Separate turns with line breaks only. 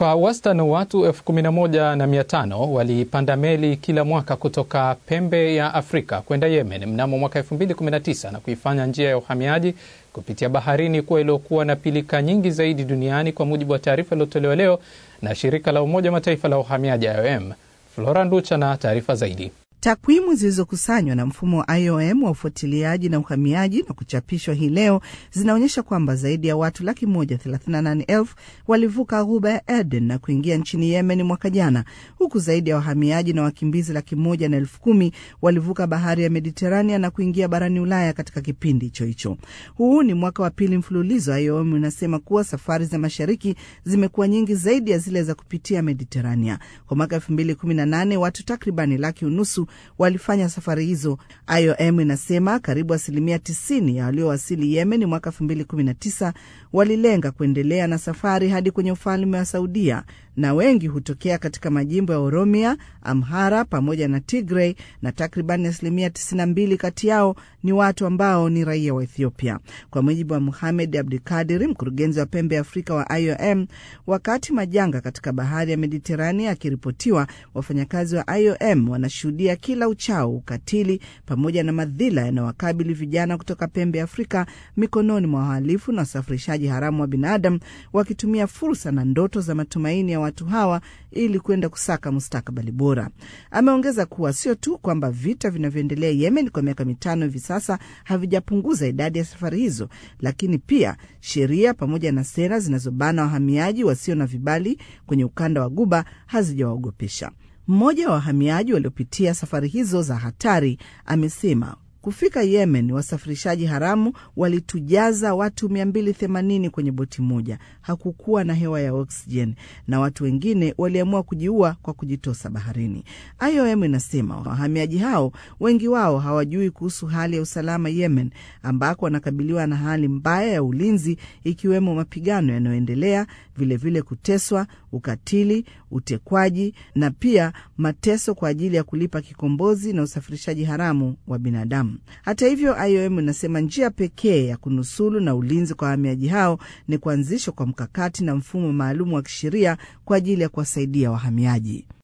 Kwa wastani watu elfu kumi na moja na mia tano walipanda meli kila mwaka kutoka pembe ya Afrika kwenda Yemen mnamo mwaka 2019 na kuifanya njia ya uhamiaji kupitia baharini kuwa iliyokuwa na pilika nyingi zaidi duniani kwa mujibu wa taarifa iliyotolewa leo na shirika la Umoja wa Mataifa la uhamiaji IOM. Flora Nducha na taarifa zaidi.
Takwimu zilizokusanywa na mfumo wa IOM wa ufuatiliaji na uhamiaji na kuchapishwa hii leo zinaonyesha kwamba zaidi ya watu laki moja thelathini na nane elfu walivuka ghuba ya Aden na kuingia nchini Yemen mwaka jana, huku zaidi ya wahamiaji na wakimbizi laki moja na elfu kumi walivuka bahari ya Mediterania na kuingia barani Ulaya katika kipindi hicho hicho. Huu ni mwaka wa pili mfululizo IOM inasema kuwa safari za mashariki zimekuwa nyingi zaidi ya zile za kupitia Mediterania. Kwa mwaka elfu mbili kumi na nane watu takribani laki unusu walifanya safari hizo. IOM inasema karibu asilimia 90 ya waliowasili Yemen mwaka 2019 walilenga kuendelea na safari hadi kwenye ufalme wa Saudia, na wengi hutokea katika majimbo ya Oromia, Amhara pamoja na Tigray, na takribani asilimia 92 kati yao ni watu ambao ni raia wa Ethiopia, kwa mujibu wa Muhamed Abdikadiri, mkurugenzi wa pembe ya Afrika wa IOM. Wakati majanga katika bahari ya Mediterania akiripotiwa, wafanyakazi wa IOM wanashuhudia kila uchao ukatili pamoja na madhila yanayowakabili vijana kutoka pembe ya Afrika mikononi mwa wahalifu na wasafirishaji haramu wa binadamu, wakitumia fursa na ndoto za matumaini ya watu hawa ili kwenda kusaka mustakabali bora. Ameongeza kuwa sio tu kwamba vita vinavyoendelea Yemen kwa miaka mitano hivi sasa havijapunguza idadi ya safari hizo, lakini pia sheria pamoja na sera zinazobana wahamiaji wasio na vibali kwenye ukanda wa Guba hazijawaogopesha. Mmoja wa wahamiaji waliopitia safari hizo za hatari amesema kufika Yemen, wasafirishaji haramu walitujaza watu 280 kwenye boti moja. Hakukuwa na hewa ya oksijeni na watu wengine waliamua kujiua kwa kujitosa baharini. IOM inasema wahamiaji hao wengi wao hawajui kuhusu hali ya usalama Yemen, ambako wanakabiliwa na hali mbaya ya ulinzi, ikiwemo mapigano yanayoendelea, vilevile kuteswa, ukatili, utekwaji na pia mateso kwa ajili ya kulipa kikombozi na usafirishaji haramu wa binadamu. Hata hivyo, IOM inasema njia pekee ya kunusulu na ulinzi kwa wahamiaji hao ni kuanzishwa kwa mkakati na mfumo maalum wa kisheria kwa ajili ya kuwasaidia wahamiaji.